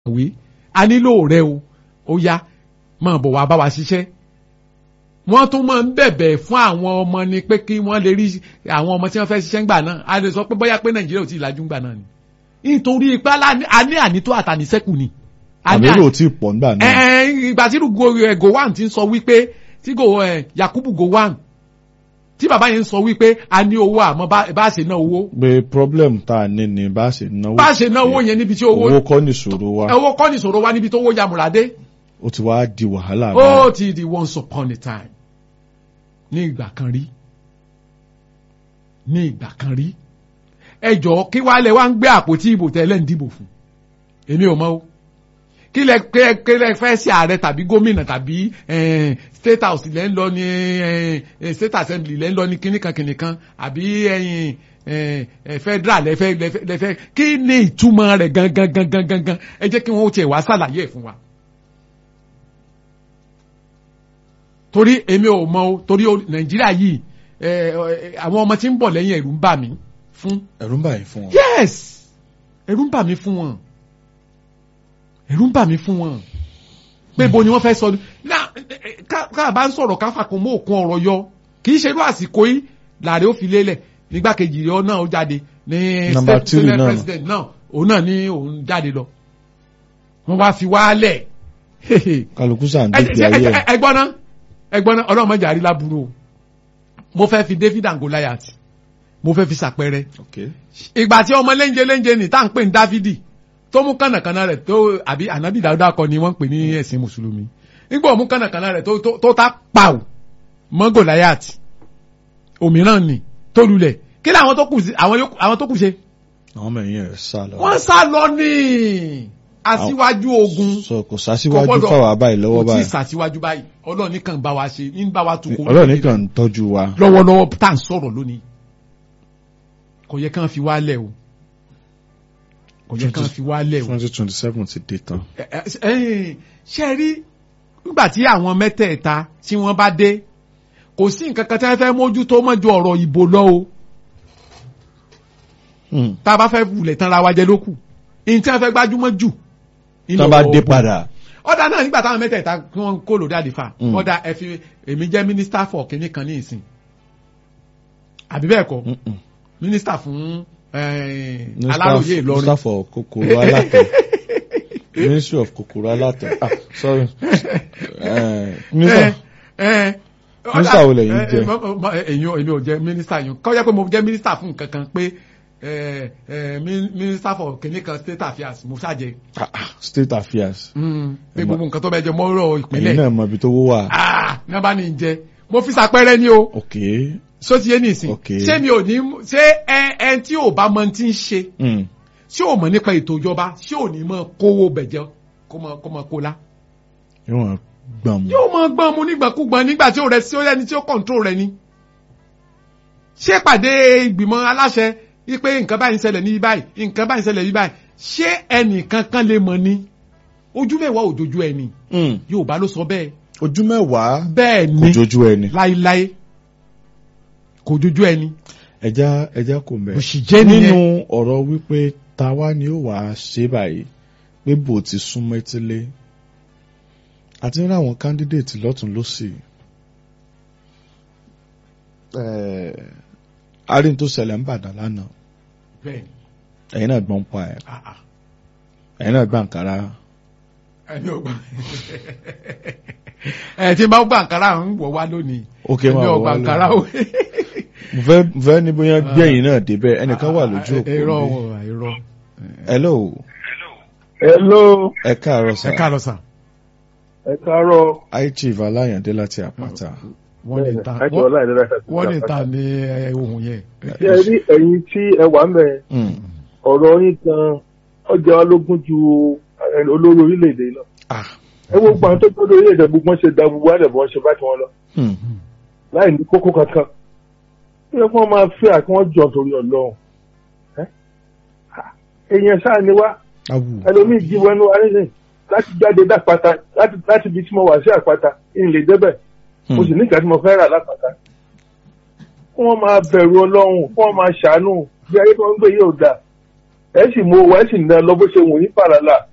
kàwé a nílò rẹ o ó yá máa bọ̀ wá bá wa ṣiṣẹ́ wọ́n tún máa ń bẹ̀bẹ̀ fún àwọn ọmọ ni pé kí wọ́n lè rí àwọn ọmọ tí wọ́n fẹ́ ṣiṣẹ́ ńgbà náà a lè sọ pé bóyá pé nàìjíríà ò tí ì lajú ńgbà náà ni nítorí pé a ní ànító àtàníṣẹ́kù ni. àbẹ̀rẹ̀ ò tí ì pọ̀ nígbà náà. ẹ ẹ ìgbà tí Gowon ti ń sọ wípé tí Yakubu Gowon tí bàbá yẹn ń sọ wípé a ní owó àmọ́ bá a ṣe ná owó. pé problem tá a ní ni bá a ṣe náwó. bá a ṣe náwó yẹn níbi tí owó. owó kọ́ ní ìṣòro wa. owó kọ́ ní ìṣòro wa níbi tó owó yamùràdé. ó ti wá di wàhálà. ó ti di once upon a time ní ìgbà kan rí ní ìgbà kan rí ẹ jọ̀ọ́ kí wàá lẹ wá ń gbé àpótí ìbò tẹ́lẹ̀ ń dìbò fún èmi ò mọ̀ o kí lẹ kí lẹ fẹ́ sí ààrẹ tàbí gómìnà tàbí state house lẹ́ ń lọ ní state assembly lẹ́ ń lọ ní kíníkan kíníkan àbí federal lẹ́fẹ́ lẹ́fẹ́ kí ni ìtumọ̀ rẹ̀ gangan gangan gangan ẹ jẹ́ kí wọ́n tiẹ̀ wá ṣàlàyé ẹ̀ fún wa. torí èmi ò mọ̀ o torí nàìjíríà yìí àwọn ọmọ tí ń bọ̀ lẹ́yìn ẹ̀rù ń bà mí fún. ẹ̀rù ń bà yín fún wọn. yes ẹ̀rù ń bà mí fún wọn ẹ̀rù ń bà mí fún wọn pé bo ni wọ́n fẹ́ sọ ká bá ń sọ̀rọ̀ ká fàkùn mọ́ òkun ọ̀rọ̀ yọ kì í ṣe irú àsìkò yìí làárẹ̀ ó fi lélẹ̀ nígbàkejì rẹ̀ náà ó jáde ní state senate president náà òun náà ní òun jáde lọ wọ́n wá fi wálẹ̀. kálukú sàn dé ayé ẹ. ẹgbọ́n náà ẹgbọ́n náà ọlọ́run mọ̀jà rí láburú o mo fẹ́ fi David and Goliath mo fẹ́ fi ṣàpẹẹrẹ. ìgbà tí ọmọ léńjẹ léńjẹ ní tá à ń pè ní Dáfídì tó mú kànàkànà rẹ̀ tó àbí ànábì Dáúdà kọ́ ni wọ́n ń pè ní ẹ̀sìn mùsùlùmí nígbà ó mú kànàkànà rẹ̀ tó tá pàù mọ́ Goliath òmíràn ni tó lulẹ̀ kí làwọn tó kù àwọn tó kù ṣe. àwọn ọmọ ẹ̀yìn ẹ̀ sá lọ. wọ́n sá lọ ní aṣíwájú ogun sọ kò sásíwájú fáwọn abáyé lọ́wọ́ báyìí kò tí ì sàṣíwájú báyìí ọlọ́run nìkan bá wa ṣe ń bá wa tukọ̀ ọlọ́run nìkan ń tọ́jú wa. lọ́wọ́lọ́wọ́ tá à ń sọ̀rọ̀ lónìí kò yẹ kán fi wá lẹ̀ o kò yẹ kán fi wá lẹ̀ o. twenty twenty seven ti dé tán. ṣe rí nígbà tí àwọn mẹ́tẹ̀ẹ̀ta tí wọ́n bá dé kò sí nǹkan kan tí wọ́n fẹ́ mójútó mọ́jú ọ̀rọ̀ ìbò lọ o tá a bá fẹ́ wulẹ̀ tán ra wa jẹ lókù ní tí wọ́n fẹ́ gbájúmọ́ jù tó bá dé padà. ọ̀dà náà nígbà táwọn mẹ́tẹ̀ẹ̀ta kí wọ́n kó lòdì àdìfà ọ̀dà ẹ fi èmi jẹ́ mínísítà fọ̀ kínní kan ní ìsìn àbí bẹ́ẹ̀ kọ́ mínísítà fún aláròye Ìlọrin mínísítà for kòkòrò alátẹ ministry of kòkòrò alátẹ ah sorry mínísítà mínísítà wo lẹ́yìn jẹ́ èyàn èmi ò jẹ́ mínísítà yìí kọ́ jẹ́ pé mo jẹ́ mínísítà fún nǹkan kan pé minister for kìnìkan state affairs mo ṣàjẹ. state affairs. pé gbogbo nǹkan tó bẹ jẹ mọ́rọ̀ ìpínlẹ̀. ẹ̀yin náà mọ ibi tó wó wà. ní wọ́n bá ní jẹ mo fi ṣàpẹẹrẹ ni o. ok so ti yé nìsín. ok ṣé mi ò ní ṣé ẹ ẹ tí ò bá mọ ti ń ṣe. ṣé ò mọ̀ nípa ètò ìjọba ṣé ò ní mọ kówó bẹ̀jẹ̀ kó mọ kó mọ kó la. yóò mọ gbọ̀n mu. yóò mọ gbọ̀n mu nígbàkúgbọ̀n nígbà tí ó rẹ sí ó yẹni tí ó control rẹ ni. ṣé pàdé ìgbìmọ̀ aláṣẹ wípé nǹkan báyìí ń ṣẹlẹ̀ ní báyìí nǹkan báyìí ń ṣẹlẹ̀ ní báyìí ṣé ẹnìkan kan lè mọ̀ ni ojú mẹ́wàá òjòjú ẹni Yorùbá ló sọ bẹ́ẹ̀. ojú mẹ́wàá bẹ́ẹ̀ ni kò jojú ẹni. láíláí kò jojú ẹni. ẹja ẹja kò mẹ. òṣìjẹ́ nìyẹn. nínú ọ̀rọ̀ wípé táwa ni ó wàá ṣe báyìí pé bò ti súnmọ́ etílé àti ní àwọn kándídéètì lọ́tún lọ́sì arin tó ṣẹlẹ̀ ń bàdàn lánàá bẹ́ẹ̀ni ẹ̀yin náà gbọ́n pa ẹ̀ ẹ̀yin náà gbà nkàrà. ẹni ò gbà ẹ tí n bá gbà nkàrà ń wọ̀ wá lónìí ok ẹni máa ò wọ gbà wá nkàrà lọ. o. mo fẹ́ mo fẹ́ ní bóyá gbẹ̀yìn náà débẹ̀ ẹnìkan wà lójú òpó irọ́ mi. o, irọ́ hello Hello, ẹ káàárọ̀ sà ẹ káàárọ̀ sà ẹ káàárọ̀. high chief aláyàndé láti àpáta. wọ́n lè ta Ẹ jọ̀ọ́ láì lera ẹ̀. wọ́n lè ta ní ẹ, ohun yẹn. Ṣé ẹ rí ẹ̀yin tí ẹ wà mẹ́ Mm. ọ̀rọ̀ yín gan ọjà wa lógún ju ẹ, olórí orílẹ̀-èdè lọ. ah Ẹ wo gbọ́n tó gbọ́dọ̀ orílẹ̀-èdè gbogbo wọn ṣe da gbogbo àdẹ̀ bọ́ ṣe bá tiwọn lọ. Hmm. Láì ní kókó kankan. Ó yẹ kí wọ́n máa fẹ́ àkí wọ́n jọ torí Ọlọ́run. Ẹ́ Ah, Èèyàn sáà ni wá awu ẹlòmíì jí wẹnu arísìn láti jáde dápáta láti láti ibi tí mo wà sí àpáta ìlè débẹ̀ mo sì nígbà tí mo fẹ́ rà lápáta. kí wọ́n máa bẹ̀rù ọlọ́run kí wọ́n máa ṣàánú bí ayé tó ń gbé yóò dà ẹ sì mú owó ẹ sì ná lọ bó ṣe wù yín pàràlà